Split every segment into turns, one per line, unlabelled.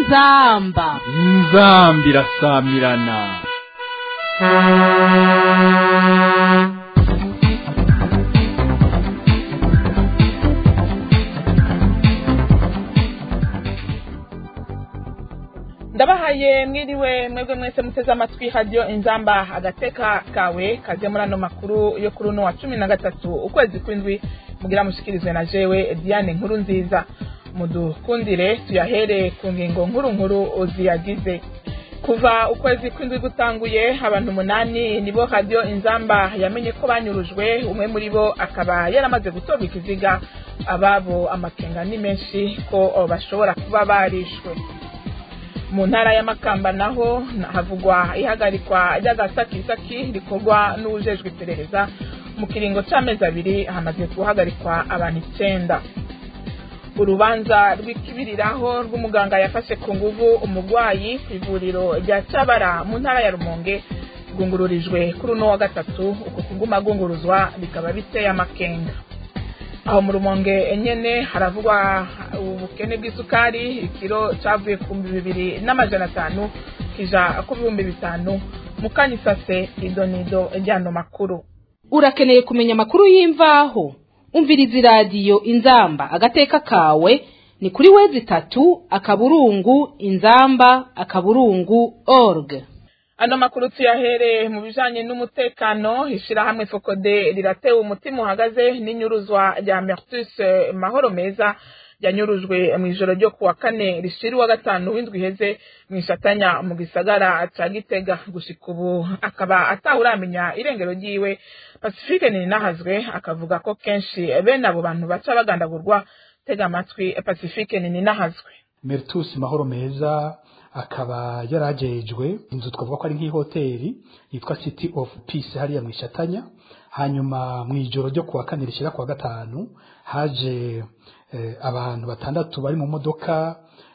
inzamba
inzambi irasamirana
ndabahaye mwiriwe mwebwe mwese muteze amatwi hadiyo inzamba agateka kawe kaze muri ano makuru yo kuri uno wa cumi na gatatu ukwezi kw'indwi mugira mushikirizwe na jewe diane nkuru nziza mudukundire tuyahere ku ngingo nkuru nkuru ziyagize kuva ukwezi kw'indwi gutanguye abantu umunani nibo hadiyo inzamba yamenye ko banyurujwe umwe muri bo akaba yaramaze gutorwa ikiziga ababo amakenga ni menshi ko bashobora kuba barishwe mu ntara y'amakamba naho havugwa ihagarikwa ry'agasakisaki rikorwa n'uwujejwe iperereza mu kiringo cy'amezi abiri hamaze guhagarikwa abantu icyenda urubanza rw'ikibiriraho rw'umuganga yafashe ku nguvu umurwayi ku ivuriro rya cyabara mu ntara ya rumonge rwungururijwe kuri uno wa gatatu uku kuguma rwunguruzwa bikaba biteye amakenga aho mu rumonge nyene haravugwa ubukene bw'isukari ikiro cavuye ku bihumbi bibiri n'amajana atanu kija ku bihumbi bitanu mukanyisase idonido ryano makuru
urakeneye kumenya amakuru y'imvaho umviriza iradiyo inzamba agateka kawe ni kuri wezi itatu akaburungu inzamba akaburungu org
ano makuru tuyahere mu bijanye n'umutekano ishirahamwe fokode riratewe umutima uhagaze n'inyuruzwa rya mertus mahoro meza yanyurujwe mu ijoro ryo kuwa kane rishira uwa gatanu w'indwi iheze mu ishatanya mu gisagara ca gitega gushika ubu akaba atawuramenya irengero ryiwe pacifique ninahazwe akavuga ko kenshi bene abo bantu baca bagandagurwa tega amatwi pacifique ninahazwe
mertus mahoro meza akaba yarajejwe inzu twavuga ko ari nk'ihoteli yitwa city of peace hariya mu ishatanya hanyuma mu ijoro ryo kuwa kane rishyira kuwa gatanu haje eh, abantu batandatu bari mu modoka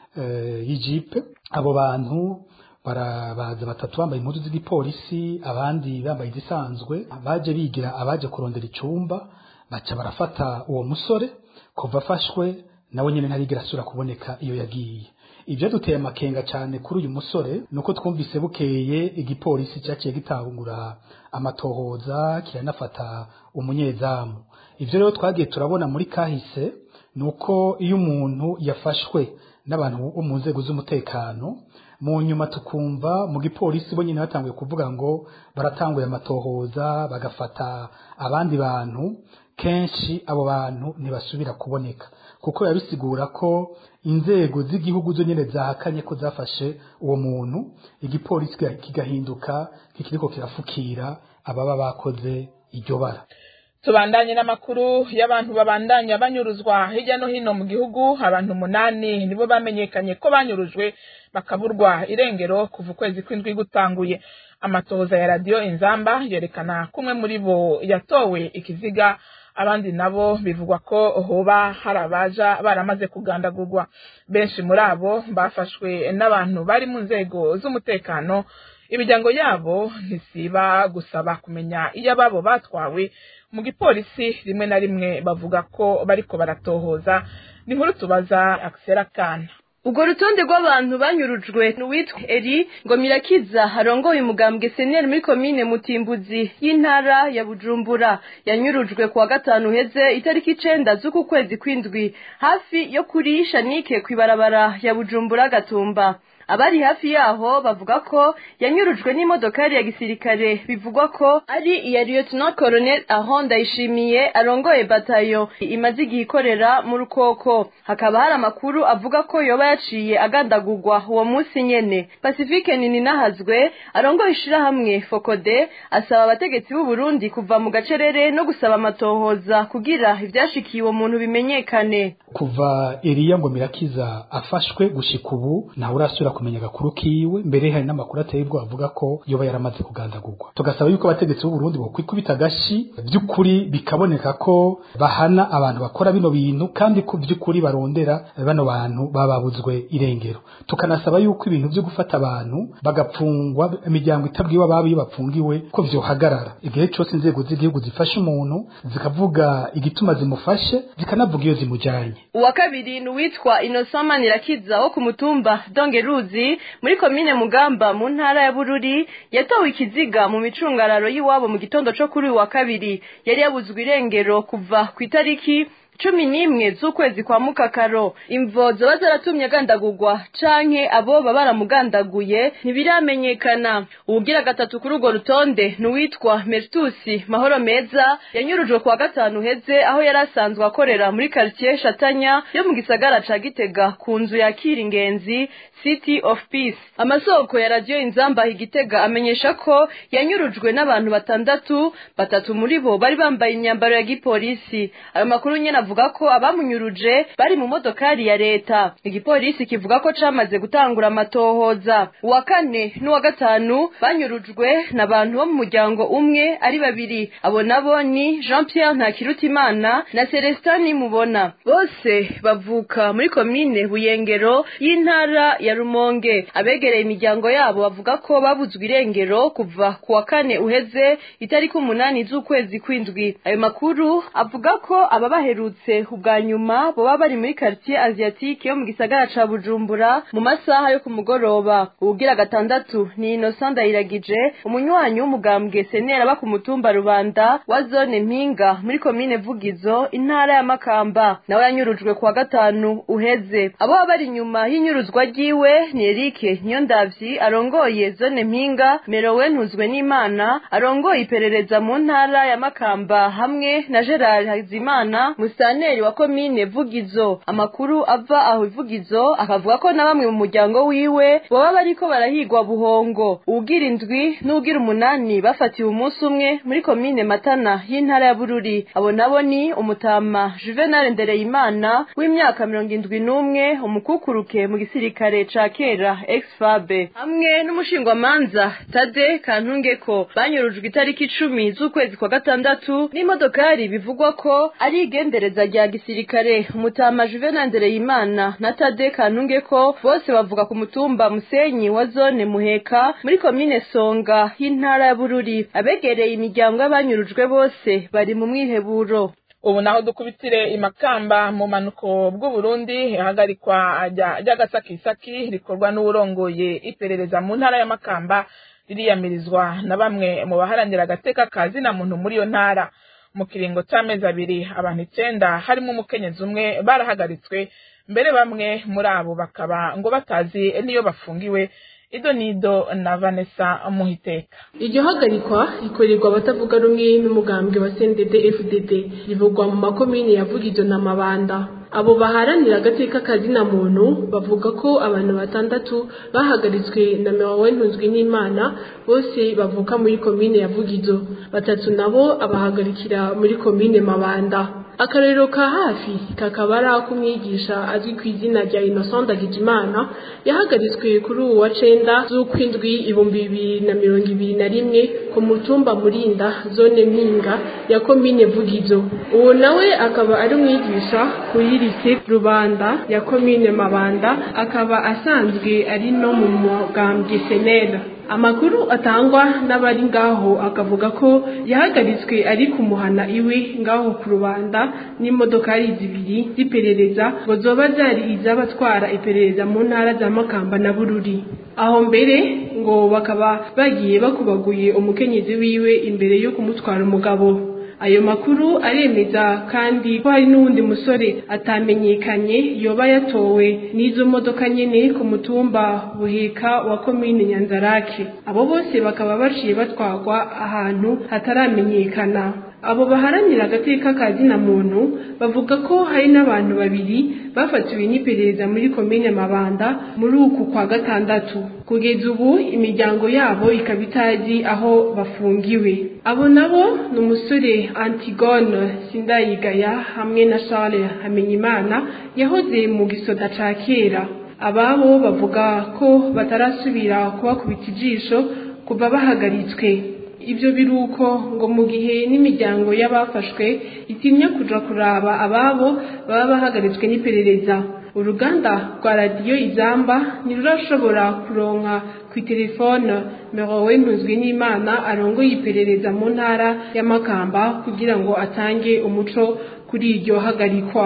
eh, y'ijipe abo bantu barabaza batatu bambaye impuzu z'igipolisi abandi bambaye izisanzwe baje bigira abaje kurondera icumba baca barafata uwo musore kuva afashwe nawe nyine ntarigira asubira kuboneka iyo yagiye ibyo duteye amakenga cyane kuri uyu musore nuko twumvise bukeye igipolisi cyaciye gitangura amatohoza kiranafata umunyezamu ibyo rero twagiye turabona muri kahise nuko iyo umuntu yafashwe n'abantu bo mu nzego z'umutekano mu nyuma tukumva mu gipolisi bo nyine batanguye kuvuga ngo baratanguye amatohoza bagafata abandi bantu kenshi abo bantu ntibasubira kuboneka kuko yabisigura ko inzego z'igihugu zo nyine zahakanye ko zafashe uwo muntu igipolisi kigahinduka kikiriko kirafukira ababa bakoze iryo bara
tubandanye n'amakuru y'abantu babandanya banyuruzwa hirya no hino mu gihugu abantu umunani nibo bamenyekanye ko banyurujwe bakaburwa irengero kuva ukwezi kw'indwi gutanguye amatohoza ya radiyo inzamba yerekana ko umwe muri bo yatowe ikiziga abandi nabo bivugwa ko hoba hari abaja baramaze kugandagurwa benshi muri abo bafashwe n'abantu bari mu nzego z'umutekano imiryango yabo ntisiba gusaba kumenya iyo ababo batwawe mu gipolisi rimwe na rimwe bavuga ko bariko baratohoza ni nkuru tubaza akisera kana
ubwo rutonde rw'abantu banyurujwe n'uwitwa eri ngo mirakiza harongoye umugambwe seneri muri komine mutimbuzi y'intara ya bujumbura yanyurujwe kuwa gatanu heze itariki icenda z'uku kwezi kw'indwi hafi yo kuri shanike kw'ibarabara ya bujumbura gatumba abari hafi yaho bavuga ko yanyurujwe n'imodokari ya gisirikare bivugwa ko ari iya lieutenant colonel aho ndayishimiye arongoye batayo imaze igihe ikorera mu rukoko hakaba hari amakuru avuga ko yoba yaciye agandagurwa uwo munsi nyene pacifique nini nahazwe arongoye ishirahamwe fokode asaba abategetsi b'u Burundi kuva mu gacerere no gusaba amatohoza kugira ivyashikiye uwo muntu bimenyekane
kuva Eliya ngo mirakiza afashwe gushika ubu ntawe urasubira badashobora kumenya agakuru kiwe mbere hari n'amakuru ateye ubwoba avuga ko yoba yaramaze kugandagurwa tugasaba yuko abategetsi b'u Burundi bokwikubita agashi by'ukuri bikaboneka ko bahana abantu bakora bino bintu kandi ko by'ukuri barondera bano bantu bababuzwe irengero tukanasaba yuko ibintu byo gufata abantu bagapfungwa imiryango itabwiwe ababo iyo bapfungiwe ko vyohagarara igihe cyose inzego z'igihugu zifashe umuntu zikavuga igituma zimufashe zikanavuga iyo zimujyanye
uwa kabiri ni uwitwa Innocent Manirakiza wo ku mutumba Dongeruzi muri komine Mugamba mu ntara ya Bururi yatowe ikiziga mu micungararo y'iwabo mu gitondo cyo kuri uyu wa kabiri yari yabuzwe irengero kuva ku itariki cumi n'imwe z'ukwezi kwa mukakaro imvo zoba zaratumye agandagurwa canke abo baba baramugandaguye ntibiramenyekana uwugira gatatu kuri urwo rutonde ni uwitwa meritusi mahoro meza yanyurujwe kuwa gatanu uheze aho yari asanzwe akorera muri quartier shatanya yo mu gisagara ca gitega ku nzu yakira ingenzi city of peace amasoko ya radiyo inzamba igitega amenyesha ko yanyurujwe n'abantu batandatu batatu muri bo bari bambaye imyambaro ya gipolisi ayo makuru nyene avuga ko abamunyuruje bari mu modokari ya leta igipolisi kivuga ko camaze gutangura amatohoza uwa kane n'uwa gatanu banyurujwe n'abantu bo mu muryango umwe ari babiri abo nabo ni jean pierre ntakirutimana na celestin nimubona bose bavuka muri komine buyengero y'intara ya rumonge abegereye imiryango yabo bavuga ko babuzwe irengero kuva ku wa kane uheze itariki umunani z'ukwezi kw'indwi ayo makuru avuga ko ababaherutse ubwa nyuma boba bari muri quartier asiatique yo mu gisagara ca bujumbura mu masaha yo ku mugoroba uwugira gatandatu ni innocent ndayiragije umunywanyi w'umugambwe senera aba ku mutumba rubanda wa zone mpinga muri komine vugizo intara ya makamba nawe yanyurujwe kuwa gatanu uheze abo baba bari inyuma y'inyuruzwa ryiwe ni erike niyondavyi arongoye zone mpinga merowe ntuzwe n'imana arongoye iperereza mu ntara ya makamba hamwe na gerard hazimana musaneri wa komine vugizo amakuru ava aho ivugizo akavuga ko na bamwe mu muryango wiwe baba bariko barahigwa buhongo uwugira indwi n'uwugira umunani bafatiwe umunsi umwe muri komine matana y'intara ya bururi abo nabo ni umutama juvenal ndereyimana w'imyaka mirongo indwi n'umwe umukukuruke mu gisirikare ca kera exfabe hamwe n'umushingwamanza tade kantungeko banyurujwe itariki icumi z'ukwezi kwa gatandatu n'imodokari bivugwa ko ari igendereza rya gisirikare umutama juvenal ndereyimana na tade kantungeko bose bavuga ku mutumba musenyi wa zone muheka muri komine songa y'intara ya bururi abegereye imiryango y'abanyurujwe bose bari mu mwiheburo
ubu naho dukubitire imakamba mu manuko bw'uburundi ihagarikwa ry'agasakisaki rikorwa n'uwurongoye iperereza mu ntara ya makamba ririyamirizwa na bamwe mu baharanira agateka ka zina muntu muri iyo ntara mu kiringo c'amezi abiri abantu icenda harimo umukenyezi umwe barahagaritswe mbere bamwe muri abo bakaba ngo batazi niyo bafungiwe ido nido na vanessa muhiteka
iryo hagarikwa rikorerwa abatavuga rumwe n'umugambwe wa cndd fdd rivugwa mu makomini ya vugizo na mabanda abo baharanira agateka kazina muntu bavuga ko abantu batandatu bahagaritswe na mewawe ntuzwi n'imana bose bavuka muri komine ya vugizo batatu nabo abahagarikira muri komine mabanda akarero ka hafi kakaba ari ak'umwigisha azwi ku izina rya innocent ndagijimana yahagaritswe kuri ubu wa cenda z'ukwindwi ibihumbi bibiri na mirongo ibiri na rimwe ku mutumba murinda zone mpinga ya komine vugizo uwo nawe akaba ari umwigisha kuri lise rubanda ya komine mabanda akaba asanzwe ari no mu mugambwe senera amakuru atangwa n'abari ngaho akavuga ko yahagaritswe ari kumuhana iwe ngaho ku rubanda n'imodokari zibiri z'iperereza ngo zoba zari iz'abatwara iperereza mu ntara za makamba na bururi aho mbere ngo bakaba bagiye bakubaguye umukenyezi wiwe imbere yo kumutwara umugabo ayo makuru aremeza kandi ko hari n'uwundi musore atamenyekanye yoba yatowe n'izo modoka nyene ku mutumba buheka wa komine nyanzarake abo bose bakaba baciye batwagwa ahantu hataramenyekana abo baharanira agateka ka zina muntu bavuga ko hari n'abantu babiri bafatiwe n'iperereza muri komine mabanda muri uku kwa gatandatu kugeza ubu imiryango yabo ikaba itazi aho bafungiwe abo nabo ni umusore antigone sindayigaya hamwe na charles hamenyimana yahoze mu gisoda ca kera ababo bavuga ko batarasubira kubakubita ijisho kuva bahagaritswe ibyo biruko ngo mu gihe n'imiryango y'abafashwe itinya kuja kuraba ababo baba bahagaritswe n'iperereza uruganda rwa radiyo izamba ntirurashobora kuronka ku itelefone merowe ntuzwi n'imana arongoye iperereza mu ntara y'amakamba kugira ngo atange umuco kuri iryo hagarikwa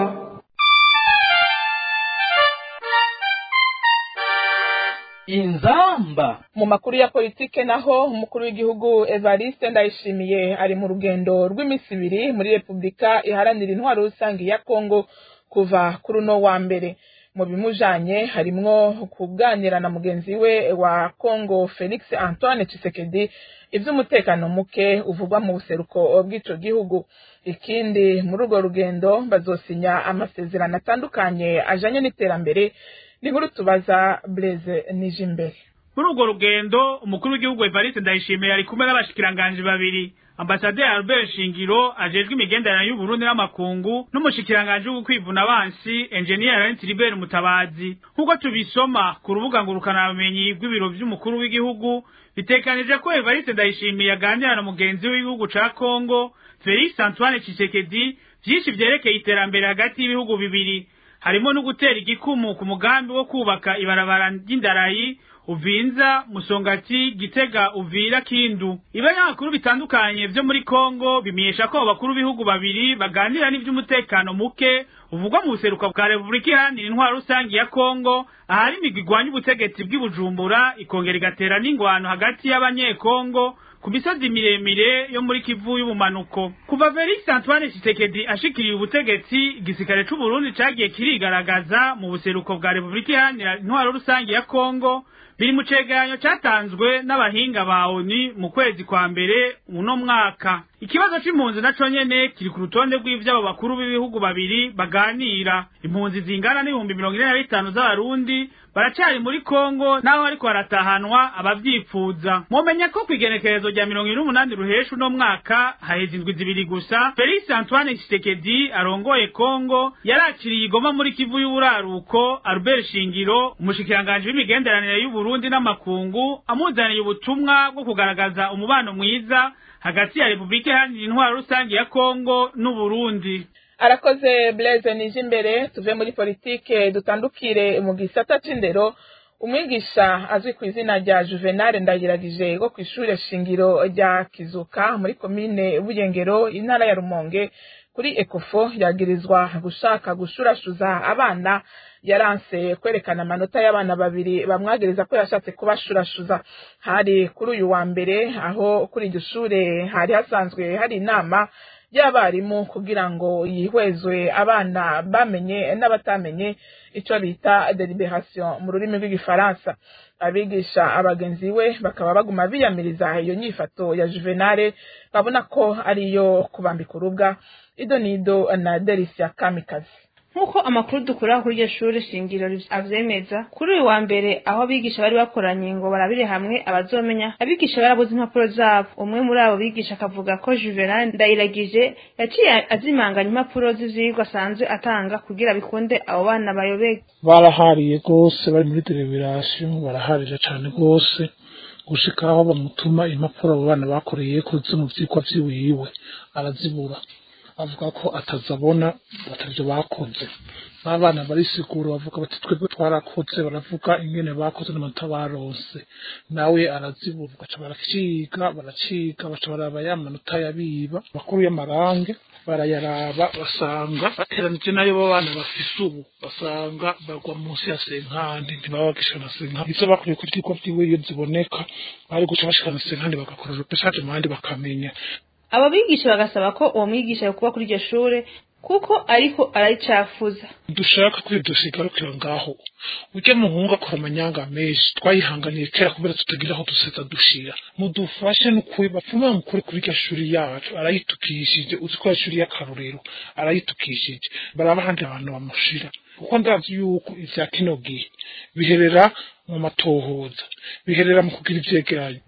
inzamba
mu makuru ya politike naho umukuru w'igihugu evariste ndayishimiye ari mu rugendo rw'iminsi ibiri muri repubulika iharanira intwaro rusange ya kongo kuva kuri uno wa mbere mu bimujanye harimwo kuganira na mugenzi we wa kongo felix antoine Tshisekedi ivy'umutekano muke uvugwa mu buseruko bw'ico gihugu ikindi muri urwo rugendo bazosinya amasezerano atandukanye ajanye n'iterambere ni nkuru tubaza Blaise Nijimbere
muri urwo rugendo umukuru w'igihugu Evariste Ndayishimiye ari kumwe n'abashikiranganji babiri ambasaderi Albert Shingiro ajejwe imigenderanire y'Uburundi n'amakungu n'umushikiranganji w'ukwivuna abansi engineer Laurent Libert Mutabazi nk'uko tubisoma ku rubuga ngurukana bumenyi rw'ibiro vy'umukuru w'igihugu bitekanije ko Evariste Ndayishimiye aganira na mugenzi w'igihugu ca Congo Felix Antoine Tshisekedi vyinshi vyerekeye iterambere hagati y'ibihugu bibiri harimo no gutera igikumu ku mugambi wo kubaka ibarabara ry'indarayi uvinza musongati gitega uvira kindu ibinyamakuru bitandukanye vyo muri kongo bimenyesha ko abakuru b'ibihugu babiri baganira n'ivy'umutekano muke uvugwa mu buseruka bwa repubulika iharanira intwaro rusange ya kongo ahari imigwi igwanya ubutegetsi bw'ibujumbura ikongera igatera n'ingwano hagati y'abanyekongo ku misozi miremire yo muri kivu y'ubumanuko kuva felix antoine tshisekedi ashikiriye ubutegetsi igisirikare c'uburundi cagiye kirigaragaza mu buseruko bwa repubulika iharanira intwaro rusange ya kongo biri mu cegeranyo catanzwe n'abahinga ba ONU mu kwezi kwa mbere uno mwaka ikibazo c'impunzi naco nyene kiri ku rutonde rw'ivy'abo bakuru b'ibihugu babiri baganira impunzi zingana n'ibihumbi mirongo ine na bitanu z'abarundi baracari muri kongo naho ariko haratahanwa abavyipfuza mumenya ko kw'igenekerezo rya mirongo ine n'umunani ruhesha uno mwaka haheze indwi zibiri gusa felix antoine tshisekedi arongoye kongo yarakiriye igoma muri kivu y'uburaruko albert shingiro umushikiranganji w'imigenderanire y'uburundi n'amakungu amuzaniye ubutumwa bwo kugaragaza umubano mwiza hagati ya repubulika iharanira intwaro rusange ya kongo n'uburundi
arakoze blaise nije imbere tuve muri politike dutandukire mu gisata c'indero umwigisha azwi ku izina rya juvenal ndagiragije wo ku ishure shingiro rya kizuka muri komine buyengero intara ya rumonge kuri ekofo yagirizwa gushaka gushurashuza abana yaranse kwerekana amanota y'abana babiri bamwagiriza ko yashatse kubashurashuza hari kuri uyu wa mbere aho kuri iryo shure hari hasanzwe hari inama y'abarimu kugira ngo yihwezwe abana bamenye n'abatamenye icyo bita deliberation mu rurimi rw'igifaransa abigisha abagenzi we bakaba baguma biyamiriza iyo nyifato ya juvenale babona ko ariyo kubambika urubwa ido nido na delisia kamikazi
nk'uko amakuru dukura kuri iryo shuri shingiro avyemeza kuri uyu wa mbere aho abigisha bari bakoranye ngo barabire hamwe abazomenya abigisha barabuze impapuro zabo umwe muri abo bigisha akavuga ko juvenal ndayiragije yaciye azimanganya impapuro z'ivyigwa asanzwe atanga kugira bikunde abo bana bayobege
barahariye rwose bari muri deliberation baraharira cane rwose gushika aho bamutuma impapuro abo bana bakoreye ko zo mu vyigwa vyiwiwe arazibura avuga ko atazabona batavyo bakoze n'abana barisigura bavuga bati twebwe twarakoze baravuga ingene bakoze n'amanota baronse nawe arazibura baca baraciga baraciga baca baraba ya manota yabiba makuru y'amarange barayaraba basanga bateranije nayo bo bana bafise ubu basanga bagwa munsi ya senkandi ntibaba bagishana senkandi ivyo bakoreye ku vyigwa vyiwe iyo ziboneka bari guca bashikana senkandi bagakora repesage mu bandi bakamenya
abo bigisha bagasaba ko uwo mwigisha yokuba kuri iryo shure kuko ariko arayicafuza
dushaka ko dusigarukira ngaho ujya muhungu akora amanyanga menshi twayihanganiye kera kubera tutagira aho duseza dushira mudufashe n'ukuri bapfuma mukuri kuri iryo shuri yacu arayitukishije uzi ko ari ishuri y'akarorero arayitukishije baraba ahandi abantu bamushira kuko ndazi yuko ivya kino gihe biherera mu matohoza biherera mu kugira ivyegeranyo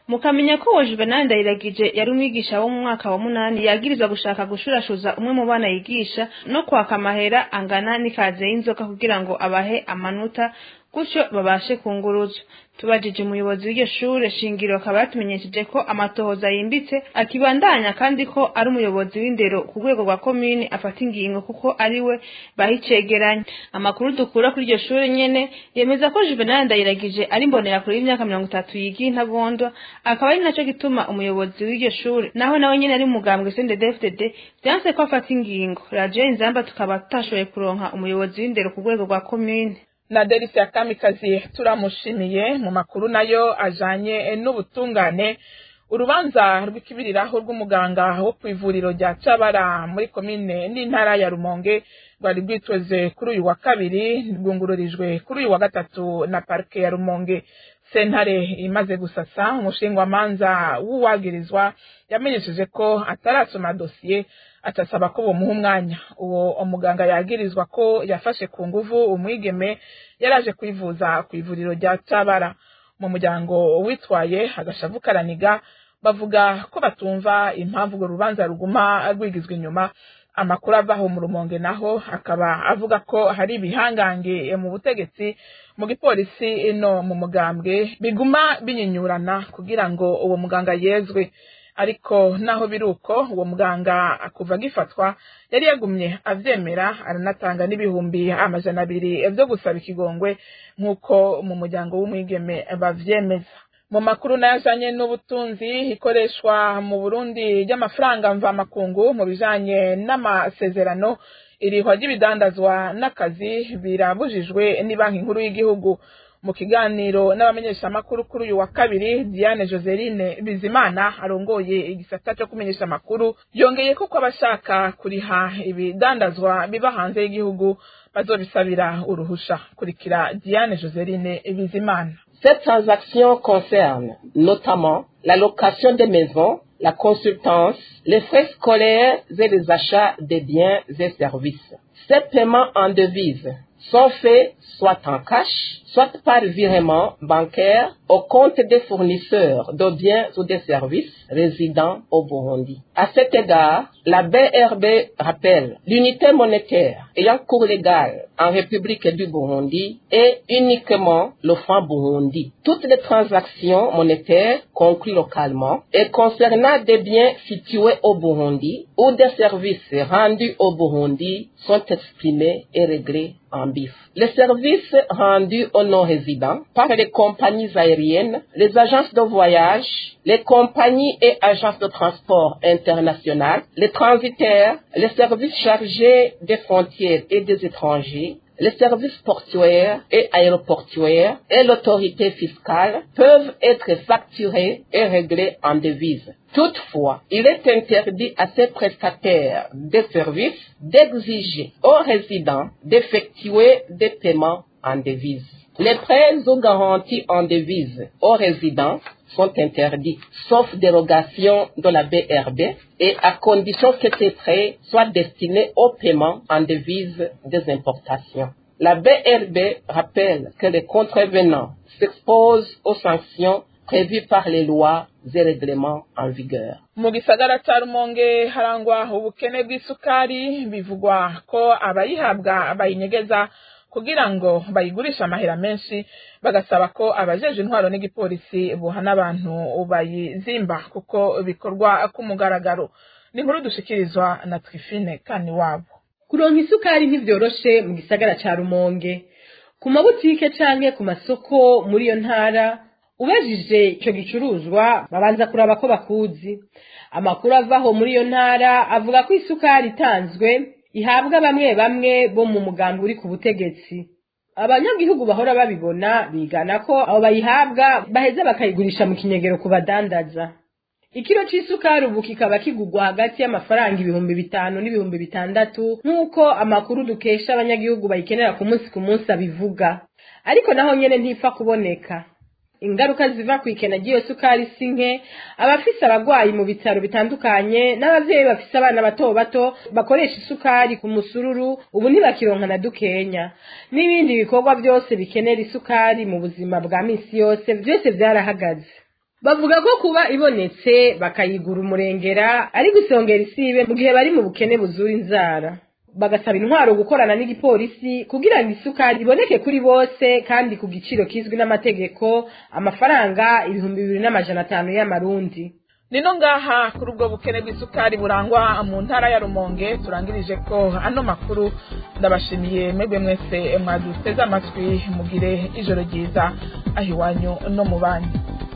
mukamenya ko uwo juvenal ndayiragije yari umwigisha wo mu mwaka wa munani yagirizwa gushaka gushurashuza umwe mu bana yigisha no kwaka amahera angana n'ikaze y'inzoka kugira ngo abahe amanota gutyo babashe kunguruza tubajije umuyobozi w'iryo shure shingiro akaba yatumenyesheje ko amatohoza yimbitse akibandanya kandi ko ari umuyobozi w'indero ku rwego rwa komini afata ingingo kuko ari we bahicegeranya amakuru dukura kuri iryo shure nyene yemeza ko juvenal ndayiragije ari imbonerakure y'imyaka mirongo itatu yigiye intagondwa akaba ari naco gituma umuyobozi w'iryo shure naho nawe nyene ari umugambwe sndfdd vyanse ko afata ingingo radiyo inzamba tukaba tutashoboye kuronka umuyobozi w'indero ku rwego rwa komine
na delisi ya kamikazi turamushimiye mu makuru nayo ajanye n'ubutungane urubanza rw'ikibiriraho rw'umuganga wo ku ivuriro rya cabara muri komine n'intara ya rumonge rwari rwitweze kuri uyu wa kabiri rwungururijwe kuri uyu wa gatatu na parike ya rumonge sentare imaze gusasa umushingwamanza w'uwagirizwa yamenyesheje ko atarasoma dosiye atasaba ko bomuha umwanya uwo umuganga yagirizwa ko yafashe ku nguvu umwigeme yaraje kwivuza ku ivuriro rya cabara mu muryango witwaye agashavu karaniga bavuga ko batumva impamvu urwo rubanza ruguma rwigizwa inyuma amakuru avaho mu rumonge naho akaba avuga ko hari ibihangange mu butegetsi mu gipolisi no mu mugambwe biguma binyinyurana kugira ngo uwo muganga yezwe ariko naho biri uko uwo muganga kuva agifatwa yari yagumye avyemera aranatanga n'ibihumbi amajana abiri vyo gusaba ikigongwe nk'uko mu muryango w'umwigeme bavyemeza mu makuru n'ayajanye n'ubutunzi ikoreshwa mu burundi ry'amafaranga mvamakungu mu bijanye n'amasezerano irihwa ry'ibidandazwa n'akazi birabujijwe n'ibanki nkuru y'igihugu mu kiganiro n'abamenyeshamakuru kuri uyu wa kabiri diane joseline bizimana arongoye igisata cyo kumenyesha amakuru yongeye ko abashaka kuriha ibidandazwa biba hanze y'igihugu bazobisabira uruhusha kurikira diane joseline bizimana
Cette transaction concerne notamment la location des maisons, la consultance, les frais scolaires et les achats de biens et services. Ces paiements en devises sont faits soit en cash, soit par virement bancaire au compte des fournisseurs de biens ou de services résidant au Burundi. À cet égard, la BRB rappelle l'unité monétaire ayant cours légal en République du Burundi est uniquement le franc Burundi. Toutes les transactions monétaires conclues localement et concernant des biens situés au Burundi ou des services rendus au Burundi sont exprimés et réglés en bif. Les services rendus aux non-résidents par les compagnies aériennes, les agences de voyage, les compagnies et agences de transport internationales, les transitaires, les services chargés des frontières et des étrangers, les services portuaires et aéroportuaires et l'autorité fiscale peuvent être facturés et réglés en devises. Toutefois, il est interdit à ces prestataires de services d'exiger aux résidents d'effectuer des paiements en devises. Les prêts ou garanties en devises aux résidents sont interdits, sauf dérogation de la BRB et à condition que ces prêts soient destinés au paiement en devises des importations. La BRB rappelle que les contrevenants s'exposent aux sanctions prévues par les lois et règlements en vigueur.
mu gisagara ca rumonge harangwa ubukene bw'isukari bivugwa ko abayihabwa bayinyegeza kugira ngo bayigurishe amahera menshi bagasaba ko abajeje intwaro n'igipolisi buhana abantu bayizimba kuko bikorwa ku mugaragaro ni inkuru dushikirizwa na twifine kani wabo
kuronka isukari ntibyoroshe mu gisagara ca rumonge ku mabutike canke ku masoko muri iyo ntara ubajije ico gicuruzwa babanza kuraba ko bakuzi amakuru avaho muri iyo ntara avuga ko isukari itanzwe ihabwa bamwe bamwe bo mu mugambi uri ku butegetsi abanyagihugu bahora babibona bigana ko abo bayihabwa baheza bakayigurisha mu kinyegero ku badandaza ikiro c'isukari ubu kikaba kigurwa hagati y'amafaranga ibihumbi bitanu n'ibihumbi bitandatu nk'uko amakuru dukesha abanyagihugu bayikenera ku munsi ku munsi abivuga ariko naho nyene ntifa kuboneka ingaruka ziva ku ikena ry'iyo sukari si nke abafise abagwayi mu bitaro bitandukanye n'abavyeyi bafise abana bato bato bakoresha isukari ku musururu ubu ntibakironka na dukenya n'ibindi bikorwa byose bikenera isukari mu buzima bwa misi yose vyose vyarahagaze bavuga ko kuba ibonetse bakayigura umurengera ari gusongera isibe mu gihe bari mu bukene buzura inzara bagasaba intwaro gukorana n'igipolisi kugira ngo isukari iboneke kuri bose kandi ku giciro kizwi n'amategeko amafaranga ibihumbi bibiri n'amajana atanu y'amarundi
nino ngaha kuri ubwo bukene bw'isukari burangwa mu ntara ya rumonge turangirije ko ano makuru ndabashimiye mwebwe mwese mwaduteze amatwi mugire ijoro ryiza aho iwanyu no mu banyu